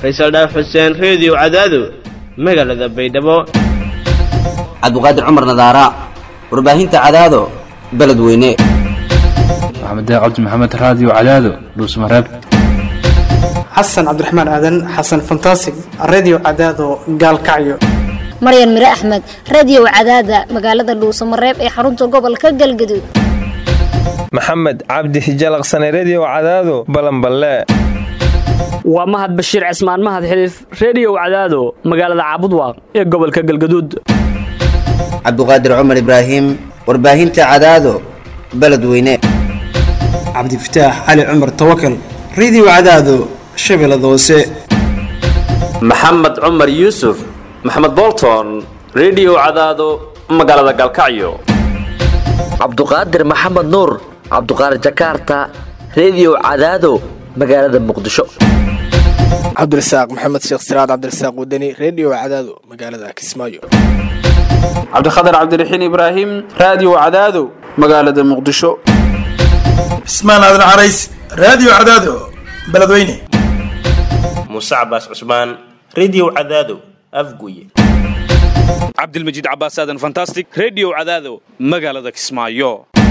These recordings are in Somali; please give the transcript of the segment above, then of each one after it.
faysal dhaaf xuseen reediyo cadaado magaalada baydhabo cabdiqaadir cumar nadaara warbaahinta cadaado beledweyne maxamed cabdi maxamed raadiyo cadaado dhuusmareeb xasan cabdiraxmaan aadan xasan fantasig redio cadaado gaalkacyo maryan mire axmed radiyow cadaada magaalada dhuusamareeb ee xarunta gobolka galgaduud maxamed cabdi hijalaqsane rediyow cadaado balanballe waa mahad bashiir cismaan mahad xiliif rediyow cadaado magaalada caabudwaaq ee gobolka galgaduud cabdiqaadir cumar ibraahim warbaahinta cadaado beledweyne cabdifataax cali cumar tawakal redio cadaado shabeellada hoose maxamed cumar yuusuf maxamed bolton rediyow cadaado magaalada galkacyo cabduqaadir maxamed nuur cabduqaadir jakarta rediyow cadaado magaalada muqdisho cabdirasaaq maxamed sheekh siraad cabdirasaaq wadani rediyo cadaado magaalada kismaayo cabdikhatar cabdiraxiin ibraahim raadiyo cadaado magaalada muqdisho cismaan aadan carays raadiyo cadaado beledweyne muuse cabaas cusmaan rediyo cadaado afguye cabdilmajiid cabaas aadan fantastic rediyo cadaado magaalada kismaayo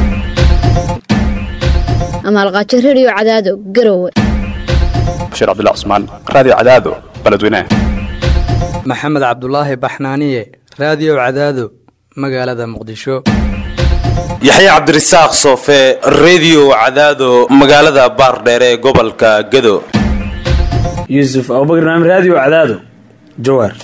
amaalqaajo rediyo cadaado garowe bashiir cabdullah cusmaan raadiyo cadaado beledweyne maxamed cabdulaahi baxnaaniye raadiyo cadaado magaalada muqdisho yaxye cabdirasaaq soofe rediyo cadaado magaalada baardheere ee gobolka gado yuusuf abubakar naam raadiyo cadaado jawaar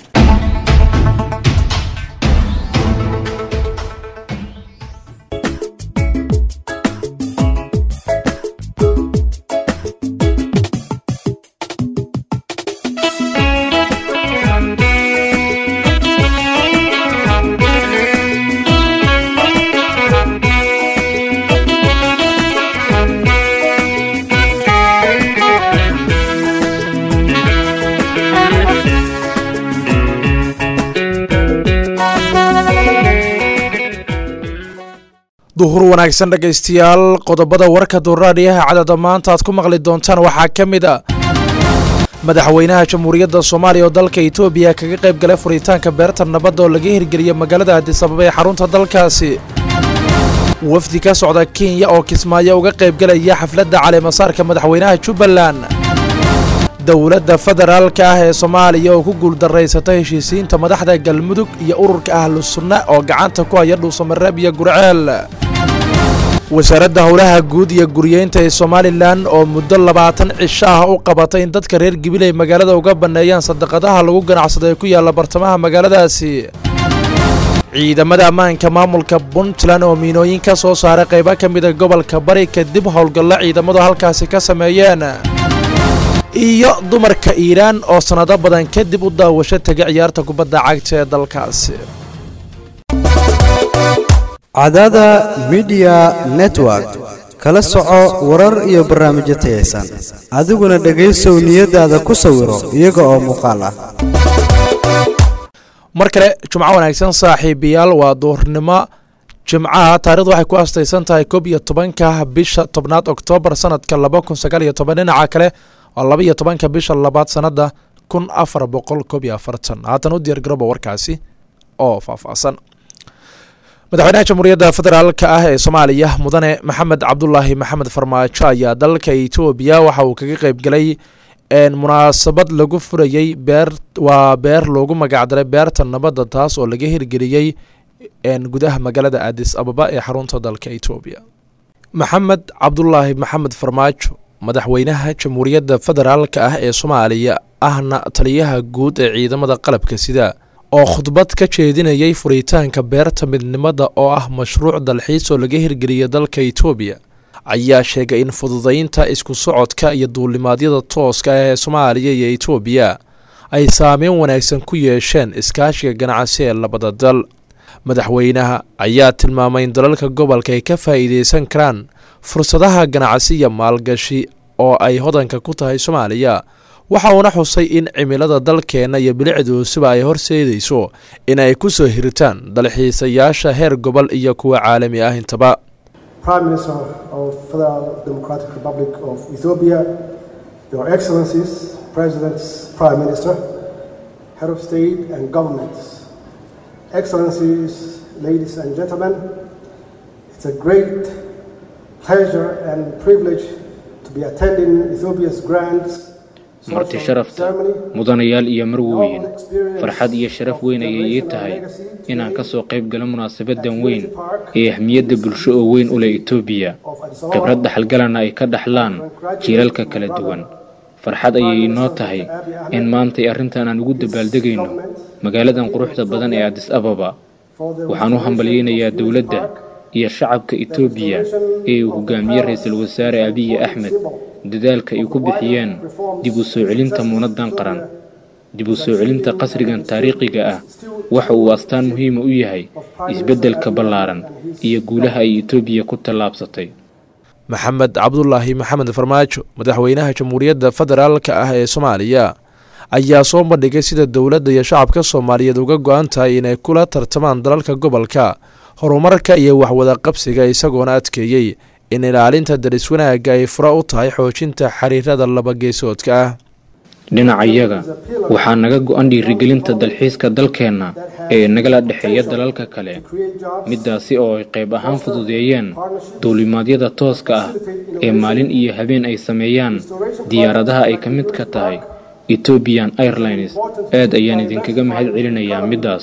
duhur wanaagsan dhegaystayaal qodobada warka duuraadhiyaha cadada maanta aad ku maqli doontaan waxaa ka mid a madaxweynaha jamhuuriyadda soomaaliya oo dalka etoobiya kaga qayb galay furitaanka beerta nabadda oo laga hirgeliyey magaalada adisababa ee xarunta dalkaasi wafdi ka socda kenya oo kismaayo uga qaybgalaya xafladda caleemasaarka madaxweynaha jubbaland dowladda federaalka ah ee soomaaliya oo ku guuldarraysata heshiisiinta madaxda galmudug iyo ururka ahlu sunna oo gacanta ku haya dhuusamareeb iyo gurceel wasaaradda howlaha guud iyo guryeynta ee somalilan oo muddo labaatan cisho ah u qabatay in dadka reer gibiley magaalada uga banneeyaan sadaqadaha lagu ganacsado ee ku yaalla bartamaha magaaladaasi ciidamada ammaanka maamulka puntland oo miinooyin ka soo saaray qaybo ka mida gobolka bari kadib howlgallo ciidamadu halkaasi ka sameeyeen iyo dumarka iiraan oo sannado badan kadib u daawasho tegay ciyaarta kubadda cagta ee dalkaasi cadaada midiya network kala soco warar iyo barnaamijyo tayaysan adiguna dhegaysow niyadaada ku sawiro iyaga oo muuqaal ah mar kale jumco wanaagsan saaxiibayaal waa duurnimo jimcaha taarikhdu waxay ku astaysan tahay koob iyo tobanka bisha tobnaad oktoobar sanadka laba kun sagaal iyo toban dhinaca kale oo laba iyo tobanka bisha labaad sanada kun afar boqol koob iyo afartan haatan u diyaar garooba warkaasi oo faahfaahsan madaxweynaha jamhuuriyadda federaalka ah ee soomaaliya mudane maxamed cabdulaahi maxamed farmaajo ayaa dalka etoobiya waxa uu kaga qeyb galay munaasabad lagu furayey beer waa beer loogu magacdaray beerta nabadda taas oo laga hirgeliyey gudaha magaalada adis ababa ee xarunta dalka etoobiya maxamed cabdulaahi maxamed farmaajo madaxweynaha jamhuuriyadda federaalka ah ee soomaaliya ahna taliyaha guud ee ciidamada qalabka sida oo khudbad ka jeedinayay furitaanka beerta midnimada oo ah mashruuc dalxiis oo laga hirgeliyay dalka etoobiya ayaa sheegay in fududaynta isku socodka iyo duulimaadyada tooska ah ee soomaaliya iyo etoobiya ay saameyn wanaagsan ku yeesheen iskaashiga ganacsi ee labada dal madaxweynaha ayaa tilmaamay in dalalka gobolka ay ka faa'iideysan karaan fursadaha ganacsi iyo maalgashi oo ay hodanka ku tahay soomaaliya waxa uuna xusay in cimilada dalkeenna iyo bilicduusuba ay horseedayso in ay ku soo hiritaan dalxiisayaasha heer gobol iyo kuwa caalami ah intaba Prime Minister of Federal Democratic Republic of Ethiopia, Your Excellencies, Presidents, Prime Minister, Head of State and Governments, Excellencies, ladies and gentlemen, it's a great pleasure and privilege to be attending Ethiopia's grand marti sharafta mudanayaal iyo marwooyin farxad iyo sharaf weyn ayay ii tahay inaan ka soo qayb galo munaasabadan weyn ee ahmiyadda bulsho oo weyn u leh etoobiya khibrad dhaxalgalana ay ka dhaxlaan jiilalka kala duwan farxad ayay inoo tahay in maantay arrintan aan ugu dabaaldegayno magaaladan quruxda badan ee adis ababa waxaan u hambalyaynayaa dowladda iyo shacabka etoobiya ee uu hogaamiye ra-iisul wasaare abiyi axmed dadaalka ay ku bixiyeen dib u soo celinta muunaddan qaran dib u soo celinta qasrigan taariikhiga ah waxa uu astaan muhiima u yahay isbeddelka ballaaran iyo guulaha ay etoobiya ku tallaabsatay maxamed cabdulaahi maxamed farmaajo madaxweynaha jamhuuriyadda federaalka ah ee soomaaliya ayaa soo bandhigay sida dowladda iyo shacabka soomaaliyeed uga go-an tahay inay kula tartamaan dalalka gobolka horumarka iyo waxwada qabsiga isagoona adkeeyey in ilaalinta daris wanaagga ay fura u tahay xoojinta xiriirada labageesoodka ah dhinacayaga waxaa naga go-an dhiirigelinta dalxiiska dalkeenna ee nagala dhexeeya dalalka kale middaasi oo ay qayb ahaan fududeeyeen duulimaadyada tooska ah ee maalin iyo habeen ay sameeyaan diyaaradaha ay ka mid ka tahay ethoobian airlines aad ayaan idinkaga mahad celinayaa middaas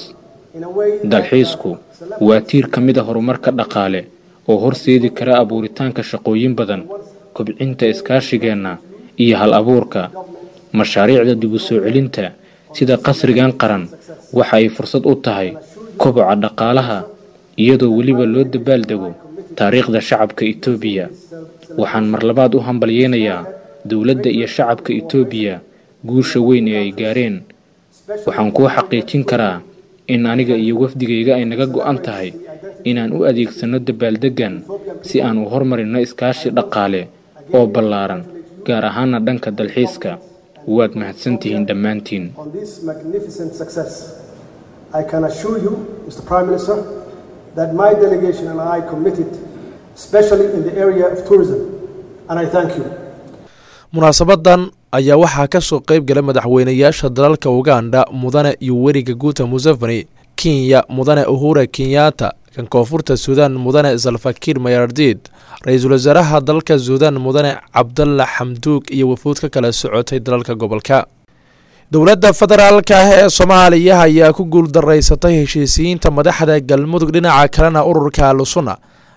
dalxiisku waa tiir ka mid a horumarka dhaqaale oo horseedi kara abuuritaanka shaqooyin badan kobcinta iskaashigeenna iyo hal abuurka mashaariicda dib u soo celinta sida qasrigan qaran waxa ay fursad u tahay koboca dhaqaalaha iyadoo weliba loo dabaaldego taariikhda shacabka etoobiya waxaan mar labaad u hambalyeynayaa dowladda iyo shacabka etoobiya guusha weyn ee ay gaareen waxaan kuu xaqiijin karaa in aniga iyo wafdigayga ay naga go'an tahay inaan u adeegsanno dabaaldeggan si aan u hormarinno iskaashi dhaqaale oo ballaaran gaar ahaana dhanka dalxiiska waad mahadsantihiin dhammaantiin on this magnificent success. I can assure you, Mr. Prime Minister, that my delegation and I committed, especially in the area of tourism, and I thank you. munaasabadan ayaa waxaa ka soo qayb galay madaxweynayaasha dalalka uganda mudane iyo weriga guuta museveni kenya mudane uhura kenyatta kan koonfurta suudaan mudane salfakiir mayardid ra-iisul wasaaraha dalka suudaan mudane cabdalla xamduug iyo wafuud ka kala socotay dalalka gobolka dowladda federaalka ah ee soomaaliya ayaa ku guuldaraysatay heshiisiyiinta madaxda galmudug dhinaca kalena ururka alusuna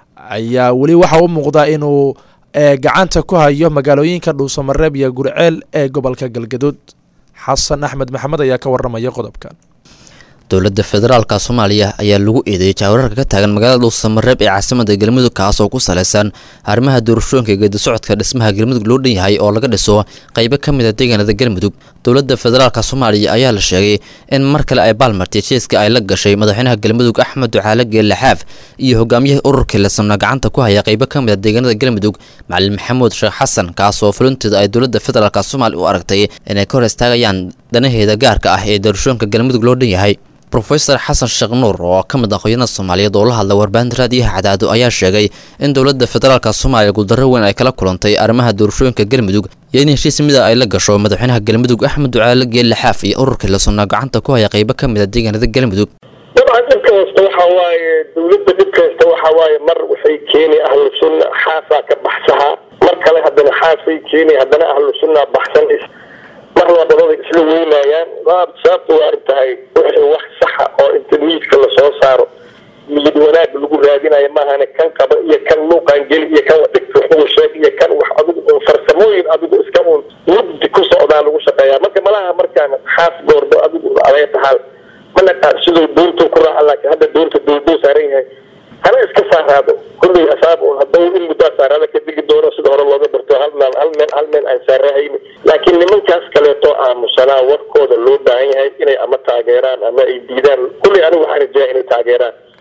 ayaa weli waxa u muuqdaa inuu gacanta ku hayo magaalooyinka dhuusamareeb iyo gurceel ee gobolka galgaduud xasan axmed maxamed ayaa ka waramaya qodobkan dowladda federaalka soomaaliya ayaa lagu eedeeyay jaawararka ka taagan magaalada dhuusamareeb ee caasimada galmudug kaas oo ku saleysan arrimaha doorashooyinka geedi socodka dhismaha galmudug loo dhan yahay oo laga dhiso qaybo ka mid a deegaanada galmudug dowladda federaalka soomaaliya ayaa la sheegay in mar kale ay baalmartay jeeska ay la gashay madaxweynaha galmudug axmed ducaale geelle xaaf iyo hogaamiyaha ururkii lasamna gacanta ku haya qaybo ka mid a deegaanada galmudug macalin maxamuud sheekh xasan kaas oo fulinteeda ay dowladda federaalka soomaaliya u aragtay inay ka hor istaagayaan danaheeda gaarka ah ee doorashooyinka galmudug loo dhan yahay rofeor xasan sheekh nuur oo ka mid aqoonada soomaaliyeed oo la hadla warbaahinta raadiyaha cadaado ayaa sheegay in dowladda federaalka soomaaliya guuldarro weyn ay kala kulantay arrimaha doorashooyinka galmudug iyo in heshiis mida ay la gasho madaxweynaha galmudug axmed ducaale geelle xaaf iyo ururkii lasonnaa gacanta ku haya qaybo ka mid a deegaanada galmudug dabcan dhibka hasta waxa waaye dowladda dhibka hasta waxa waaye mar waxay keeni ahlu sunna xaafaa ka baxsahaa mar kale haddana xaafay keeni haddana ahlu sunna baxsanays mar labadaba isla weynayaan sababta waa arrin tahay wixii wax saxa oo inta miidka lasoo saaro niyad wanaag lagu raadinayo maahane kan qaba iyo kan luuqaan geli iyo kan dhigta wax uga sheeg iyo kan wax adigu un farsamooyin adigu iska un mugdi ku socdaa lagu shaqeeyaa marka malaha markaan xaas goordo adigu adee tahaal mana siduu doontu ku raaca laakiin hadda doonta doodoo saaran yahay hana iska saaraado kulley asaab un haddau in muddaa saaraada ka digi doono sida hore looga barto hal meel hal meel hal meel aan saarahayni laakiin nimankaas kaleeto aamusanaa warkooda loo baahan yahay inay ama taageeraan ama ay diidaan kulley anigu waxaan rajaya inay taageeraan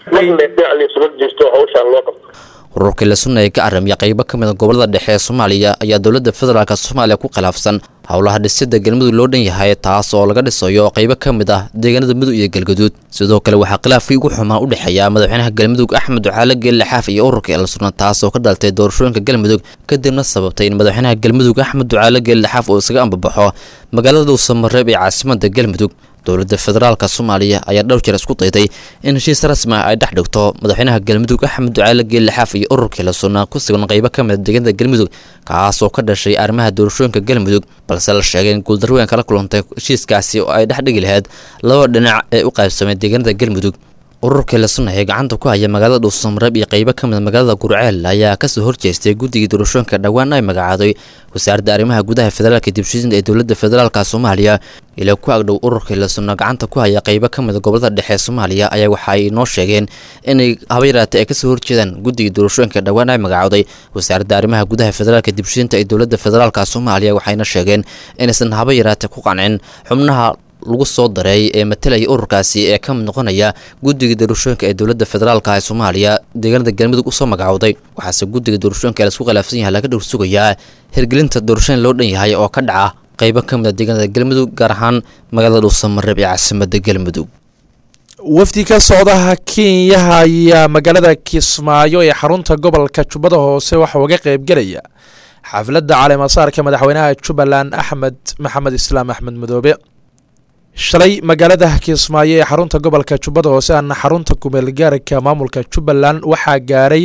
marna dhinac laysula jeesto hawshaan loo qabto ururkii la sunna ee ka aramiya qaybo ka mid a gobolada dhexe ee soomaaliya ayaa dowladda federaalk soomaaliya ku khilaafsan howlaha dhisida galmudug loo dhan yahay taas oo laga dhisayo qaybo ka mid ah deegaanada mudug iyo galgaduud sidoo kale waxaa khilaafkii ugu xumaa u dhexeeya madaxweynaha galmudug axmed ducaale geelle xaaf iyo ururka elsunna taas oo ka dhaltay doorashooyinka galmudug kadibna sababtay in madaxweynaha galmudug axmed ducaale geelle xaaf uu isaga ambabaxo magaalada dhuusamareeb ee caasimada galmudug dowladda federaalka soomaaliya ayaa dhowr jeer isku dayday in heshiis rasmi ah ay dhex dhigto madaxweynaha galmudug axmed ducaale geelle xaaf iyo ururkii la sunnaa ku sugan qaybo ka mid a deegaanada galmudug kaas oo ka dhashay arrimaha doorashooyinka galmudug balse la sheegay in guuldarweyn kala kulantay heshiiskaasi oo ay dhex dhigi lahayd laba dhinac ee u qaybsamay deegaanada galmudug ururkii la sunna ee gacanta ku haya magaalada dhuusamareeb iyo qaybo ka mid magaalada gurceel ayaa kasoo horjeestay guddigii doorashooyinka dhowaan ay magacaaday wasaaradda arrimaha gudaha federaalka dibshisinta ee dowladda federaalka soomaaliya ilaa ku agdhow ururkii la sunna gacanta ku haya qaybo ka mid gobolada dhexe ee soomaaliya ayaa waxa ay noo sheegeen inay haba yaraatay ay kasoo horjeedaan guddigii doorashooyinka dhowaan ay magacaaday wasaaradda arrimaha gudaha federaalka dibshisinta ee dowladda federaalka soomaaliya waxayna sheegeen inaysan haba yaraatay ku qancin xubnaha lagu soo daray ee matalaya ururkaasi ee ka mid noqonaya guddiga doorashooyinka ee dowladda federaalka ee soomaaliya deegaanada galmudug usoo magacowday waxaase guddiga doorashooyinka laisku khilaafsan yahay laga dhowr sugayaa hirgelinta doorashooyin loo dhan yahay oo ka dhaca qaybo ka mid a deegaanada galmudug gaar ahaan magaalada dhuusamareeb ee caasimada galmudug wafdi ka socdaha kenyaha ayaa magaalada kismaayo ee xarunta gobolka jubbada hoose waxaa uga qaybgelaya xafladda caleemasaarka madaxweynaha jubbaland axmed maxamed islaam axmed madoobe shalay magaalada kismaayo ee xarunta gobolka jubbada hoose ana xarunta kumeelgaarka maamulka jubbaland waxaa gaaray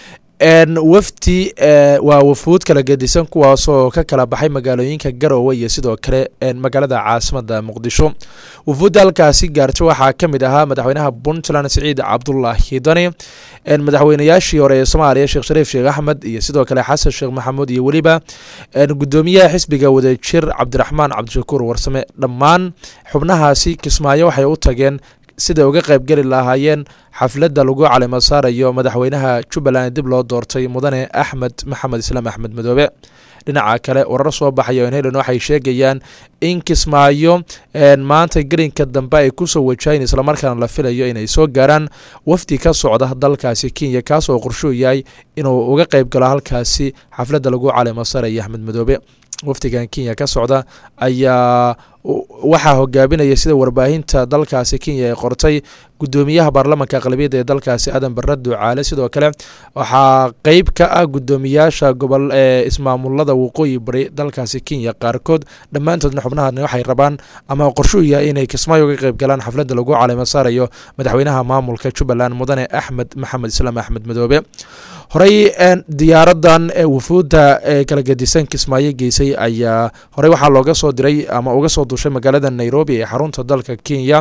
wafdi waa wafuud kala gedisan kuwaasoo ka kala baxay magaalooyinka garowe iyo sidoo kale magaalada caasimada muqdisho wafuudda halkaasi gaartay waxaa ka mid ahaa madaxweynaha puntland siciid cabdulaahi dani madaxweynayaashii hore ee soomaaliya sheekh shariif sheekh axmed iyo sidoo kale xasan sheekh maxamuud iyo weliba gudoomiyaha xisbiga wadajir cabdiraxmaan cabdishakuur warsame dhammaan xubnahaasi kismaayo waxay u tageen siday uga qaybgeli lahaayeen xafladda lagu calimo saarayo madaxweynaha jubbaland dib loo doortay mudane axmed maxamed islaam axmed madoobe dhinaca kale warar soo baxaya on helen waxay sheegayaan in kismaayo maanta gelinka dambe ay kusoo wajahayn islamarkaana la filayo inay soo gaaraan wafdi ka socda dalkaasi kenya kaasoo qorshuu yahay inuu uga qayb galo halkaasi xafladda lagu calimo saaraya axmed madoobe wafdigan kenya ka socda ayaa waxaa hogaaminaya sida warbaahinta dalkaasi kenya ay qortay gudoomiyaha baarlamanka aqlabiyadda ee dalkaasi aadan barre ducaale sidoo kale waxaa qeyb ka ah gudoomiyaasha gobol ee ismaamulada waqooyi bari dalkaasi kenya qaarkood dhammaantoodna xubnahan waxay rabaan ama qorshuu yahay inay kismaayo uga qeyb galaan xafladda lagu calimo saarayo madaxweynaha maamulka jubbaland mudane axmed maxamed islaam axmed madoobe horey diyaaradan wufuudda kala gedisan kismaayo geysay ayaa horey waxaa looga soo diray ama uga soo dushay magaalada nairobi ee xarunta dalka kenya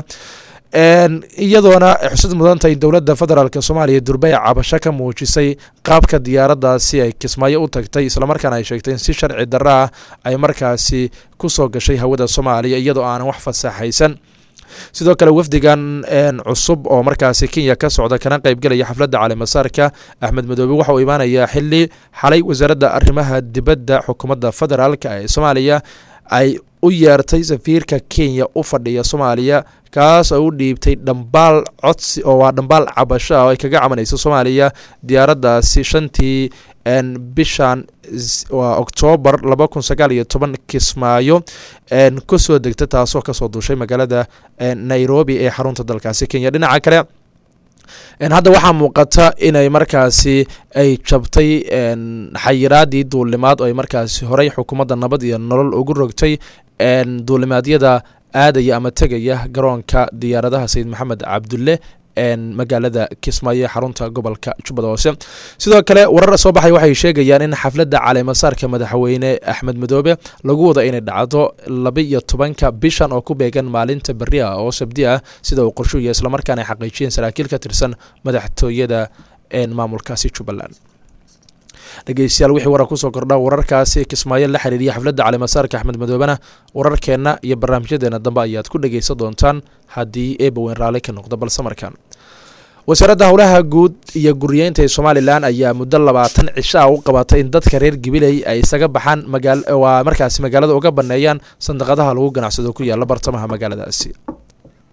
iyadoona xusad mudantahay dowladda federaalk soomaaliya durbay cabasho ka muujisay qaabka diyaaradaasi ay kismaayo u tagtay islamarkaana ay sheegtay in si sharci darro ah ay markaasi kusoo gashay hawada soomaaliya iyadoo aanan wax fasaxaysan sidoo kale wafdigan cusub oo markaasi kenya ka socda kana qaybgelaya xafladda caleemasaarka axmed madoobe waxa uu imaanayaa xili xalay wasaaradda arrimaha dibadda xukuumadda federaalk ee soomaaliya ay u yeertay safiirka kenya u fadhiya soomaaliya kaas oo u dhiibtay dhambaal codsi oo waa dhambaal cabasho ah oo ay kaga cabanayso soomaaliya diyaaraddaasi shantii bishan waa oktoobar laba kun sagaal iyo toban kismaayo kusoo degta taasoo kasoo duushay magaalada nairobi ee xarunta dalkaasi kenya dhinaca kale hadda waxaa muuqata inay markaasi ay jabtay xayiraadii duulimaad oo ay markaasi horey xukuumadda nabad iyo nolol ugu rogtay duulimaadyada aadaya ama tegaya garoonka diyaaradaha sayid maxamed cabdulle magaalada kismaayo ee xarunta gobolka jubbada hoose sidoo kale warar soo baxay waxay sheegayaan in xafladda caleemasaarka madaxweyne axmed madoobe lagu wada inay dhacdo laba iyo tobanka bishan oo ku beegan maalinta beri ah oo sabdi ah sida uu qorshuuya islamarkaana ay xaqiijiyeen saraakiil ka tirsan madaxtooyada maamulkaasi jubbaland dhegeystayaal wixii warar kusoo kordha wararkaasi kismaayo la xiriiriya xafladda caleemasaarka axmed madoobena wararkeenna iyo barnaamijyadeena dambe ayaad ku dhegeysan doontaan haddii eebaweyn raalli ka noqdo balse markaan wasaaradda howlaha guud iyo guriyeynta ee somalilan ayaa muddo labaatan cisho ah u qabatay in dadka reer gabiley ay isaga baxaan waa markaasi magaalada uga baneeyaan sandaqadaha lagu ganacsado ku yaala bartamaha magaaladaasi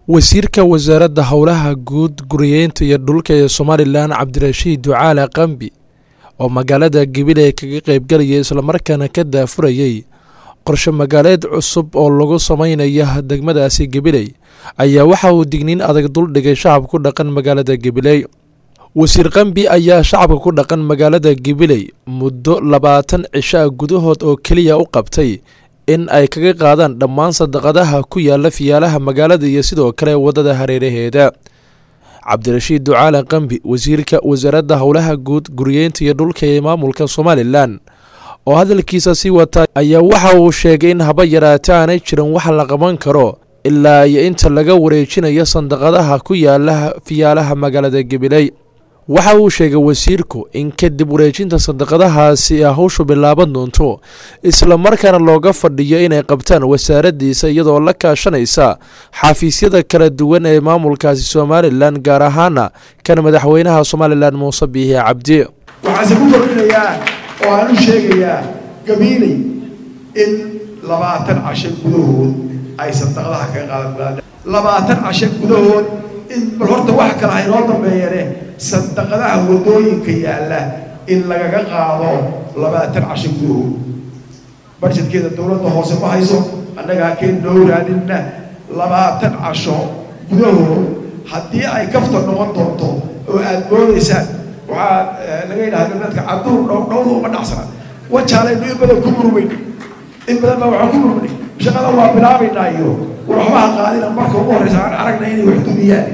wasiirka wasaaradda howlaha guud guriyeynta iyo dhulka ee somalilan cabdirashiid ducaale qambi oo magaalada gabiley kaga qaybgalayay islamarkaana ka daafurayay qorshe magaaleed cusub oo lagu sameynaya degmadaasi gabiley ayaa waxa uu digniin adag duldhigay shacabka ku dhaqan magaalada gabiley wasiir qambi ayaa shacabka ku dhaqan magaalada gabiley muddo labaatan cishaa gudahood oo keliya u qabtay in ay kaga qaadaan dhammaan sadaqadaha ku yaala fiyaalaha magaalada iyo sidoo kale waddada hareeraheeda cabdirashiid ducaale qambi wasiirka wasaaradda howlaha guud guriyeynta iyo dhulka ee maamulka somalilan oo hadalkiisa sii wata ayaa waxa uu sheegay in haba yaraate aanay jirin wax la qaban karo ilaa iyo inta laga wareejinayo sandaqadaha ku yaala fiyaalaha magaalada gabiley waxa uu sheegay wasiirku in kadib wareejinta sandaqadahaasi a hawshu bilaaban doonto islamarkaana looga fadhiyo inay qabtaan wasaaraddiisa iyadoo la kaashanaysa xafiisyada kala duwan ee maamulkaasi somalilan gaar ahaana kan madaxweynaha somalilan muuse biixi cabdi waxaase ku kordhinayaa oo aan u sheegayaa gabiiley in labaatan casho gudahood ay sandaqadaha kaga qaadan labaatan casho gudahood in bal horta wax kale ha inoo dambeeyane sandaqadaha waddooyinka yaalla in lagaga qaado labaatan casho gudahood barjedkeeda dowladda hoose ma hayso annagaa keen noo raadinna labaatan casho gudahood haddii ay kafta noqon doonto oo aad moodaysaan waxaa laga yidhahda dadka caduur dhow dhowda uma dhacsana wajaalaynu in badan ku murmayn in badan baa waxaan ku murmay shaqada waa bilaabaynaa iyo waxbaha qaadina marka ugu horreysa aan aragna inay wax dumiyaan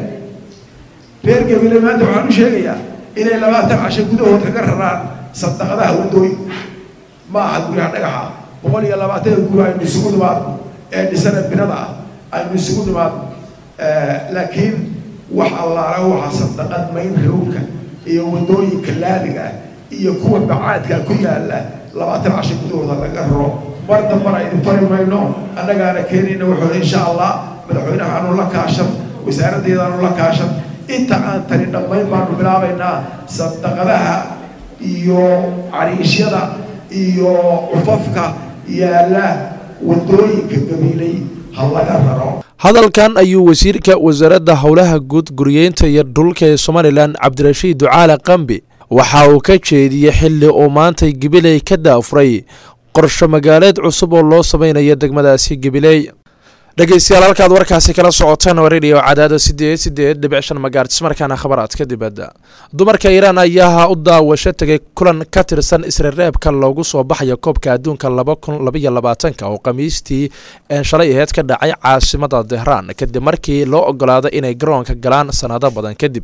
reer gabile maanta waxaan u sheegayaa inay labaatan casho gudahood kaga raraan sandaqadaha waddooyinka ma aha guryaha dhagaxa boqol iyo labaatan guri aynu isugu nimaadno ee dhisana binada ah aynu isugu nimaadno laakiin wax allaala waxa sandaqad mayn rowlka iyo waddooyinka laaliga ah iyo kuwa bacaadka ku yaala labaatan casho gudahooda laga raro mar dambana idin fari mayno annagaana keenayna wuxuu insha allah madaxweynaha aanu la kaashan wasaaraddeeda aanu la kaashan inta aan tani dhammayn baanu bilaabaynaa sandaqadaha iyo cariishyada iyo cufafka yaala waddooyinka gabiilay ha laga raro hadalkan ayuu wasiirka wasaaradda howlaha guud guriyeynta iyo dhulka ee somalilan cabdirashiid ducaale qambi waxa uu ka jeediyey xilli uu maantay gabiley ka daafuray qorsho magaaleed cusub oo loo sameynaya degmadaasi gabiley dhegeystayaal halkaad warkaasi kala socotaan waa radio cadaada sideed sideed dhibic shan magaartis markaana khabaraadka dibadda dumarka iiraan ayaa u daawasho tegay kulan ka tirsan isrereebka loogu soo baxaya koobka adduunka laba kun labaiyo labaatanka oo khamiistii shalay aheyd ka dhacay caasimada tehraan kadib markii loo ogolaaday inay garoonka galaan sanado badan kadib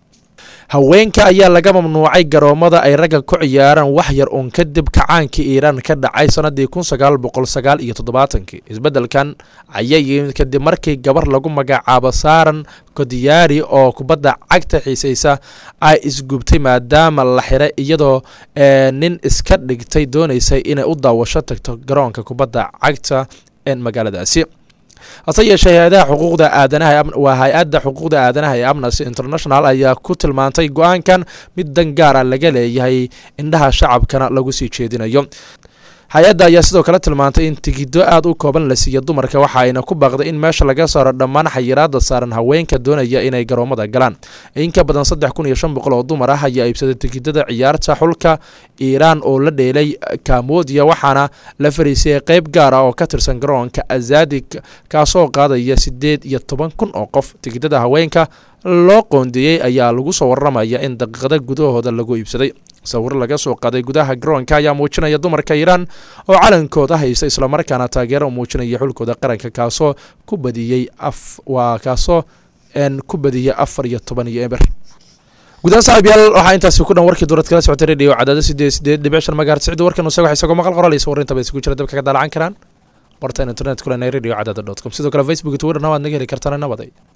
haweenka ayaa laga mamnuucay garoomada ay ragga ku ciyaaraan wax yar uun kadib kacaankii iiraan ka dhacay sanadii kun sagaal boqol sagaal iyo toddobaatankii isbeddelkan ayaa yimid kadib markii gabar lagu magacaabo saaran kodiyaari oo kubadda cagta xiisaysa ay isgubtay maadaama la xiray iyadoo nin iska dhigtay doonaysay inay u daawasho tagto garoonka kubadda cagta ee magaaladaasi hase yeeshee hay-adaha xuquuqda aadanaha waa hay-adda xuquuqda aadanaha ee amnesty international ayaa ku tilmaantay go-aankan mid dan gaara laga leeyahay indhaha shacabkana lagu sii jeedinayo hay-adda ayaa sidoo kale tilmaantay in tigiddo aad u kooban la siiya dumarka waxa ayna ku baaqday in meesha laga saaro dhammaan xayiraada saaran haweenka doonaya inay garoomada galaan in ka badan saddex kun iyo shan boqol oo dumar ah ayaa iibsaday tigidada ciyaarta xulka iiraan oo la dheelay kamoodiya waxaana la fariisiyay qeyb gaar ah oo ka tirsan garoonka azadig kaasoo qaadaya siddeed iyo toban kun oo qof tigidada haweenka loo qoondeeyey ayaa lagu soo waramaya in daqiiqada gudahooda lagu iibsaday sawiro laga soo qaaday gudaha garoonka ayaa muujinaya dumarka iiraan oo calankooda haysta islamarkaana taageero muujinaya xulkooda qaranka kaasoo ku badiyey waa kaasoo ku badiyey afar iyo toban iyo eber gudahaan saaxiibyaal waxaa intaasi ku dhan warkii dowlad kala socotay radio cadaado sideed sideed dhibic shan magaar sicdi warkan isaga isagoo maqal qoraalisa warintaba isugu jira dabka ka daalacan karaan bartaan internet kulena radio cadaado dot com sidoo kale facebook twitterna waad naga heli kartaan nabaday